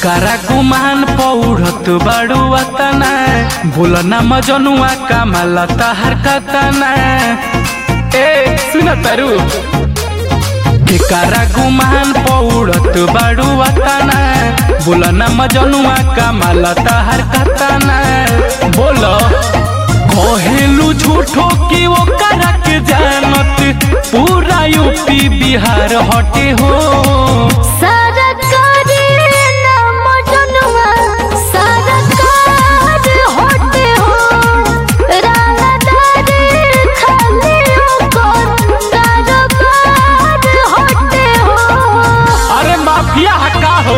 केकरा गुमान पौड़त बाड़ू अतना बोल ना मजनुआ कमाल तहर कतना ए सुन तारू केकरा गुमान पौड़त बाड़ू अतना बोल ना मजनुआ कमाल तहर कतना बोल कहेलू झूठो की वो करक जानत पूरा यूपी बिहार हटे हो सरकारी नाम जनुआ सरकार होते हो राहदारी खाली ओकर कारोबार होते हो अरे माफिया हका हो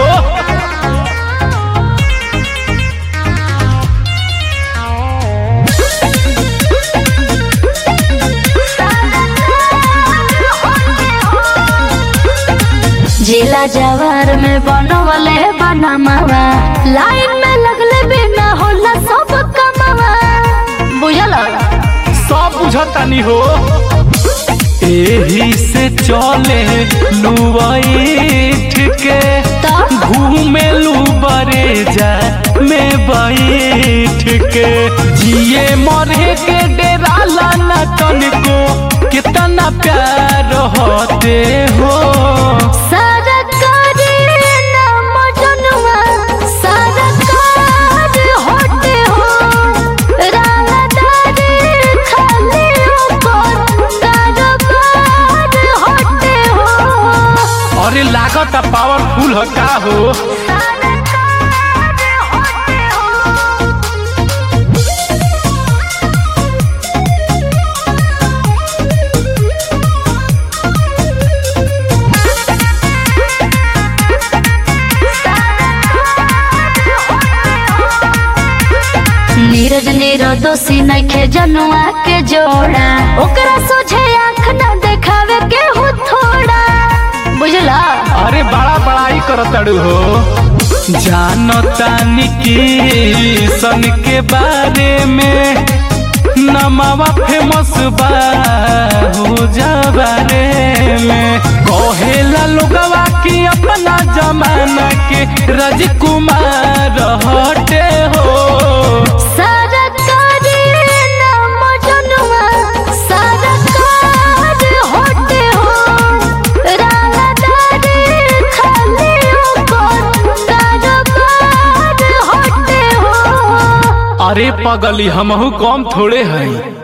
जिला जवार में बनवले बनमावा लाइन में लगले बिना होला सब कमावा बुझल सब बुझतानी हो एही से चले लुबैठ के तो घूमे लू बरे जा में बैठ के जिए मरे के डेरा लाना तनिको कितना प्यार होते हो सरकारी नाम जनुआ सरकार होते हो राहदारी खाली ओकर कारोबार होते हो अरे लागत पावरफुल हो का हो सरकार होते हो नीरज नीरो दोषी नखे जनुआ के जोड़ा ओकरा सोझे आँख न देखावे के हो थोड़ा बुझला अरे बड़ा बड़ाई करतड़ू हो जानतानी की सन के बारे में नमावा फेमस बा हो जा बारे में कहेला लोगवा की अपना जमाना के राजकुमार हटे हो सरकारी नाम जनुआ सरकार होते हो राहदारी खाली ओकर कारोबार होते हो अरे पगली हमहू कम थोड़े हैं